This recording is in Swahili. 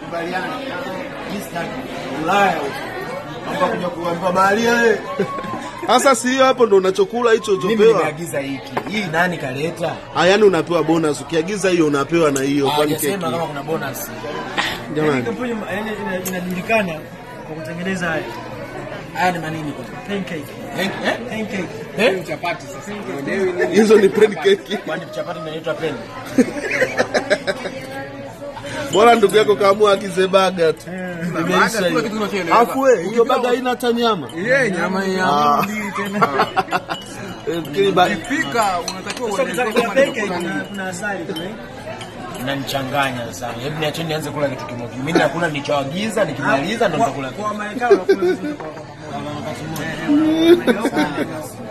Kubaliana. Mimi sitaki. Ulaya huko. Naomba kuja kuambiwa baharia wewe. Sasa si hiyo hapo ndo unachokula hicho Mimi ulichopewa. nimeagiza hiki. Hii nani kaleta? Ah, yani unapewa bonus. Ukiagiza hiyo unapewa na hiyo kwani keki. Hajasema kama kuna bonus. Jamani. Kampuni yaani ina- inajulikana kwa kutengeneza haya Haya ni manini kwa? pancake. Eh? Eh? Pancake. Eh? chapati sasa uelewi nini Hizo ni pancake. Kwani chapati inaitwa peni? Bora ndugu yako kaamua agize baga tu. Imeisha Baga, kila hiyo. kitu unachoelewa. Afu we, hiyo baga haina hata nyama. ile nyama ya Ah. Mbili tena. Eh, fikiri ba- pika unatakiwa Sasa uelezee kuna kama pancake nimekula kuna nini kuna asali kuna Mnanichanganya sana. Hebu niacheni nianze kula kitu kimoja. Mimi nakula nilichoagiza, nikimaliza ndo nitakula. kwa Marekani wanakula vitu kwa kwa- kwa wakati mmoja.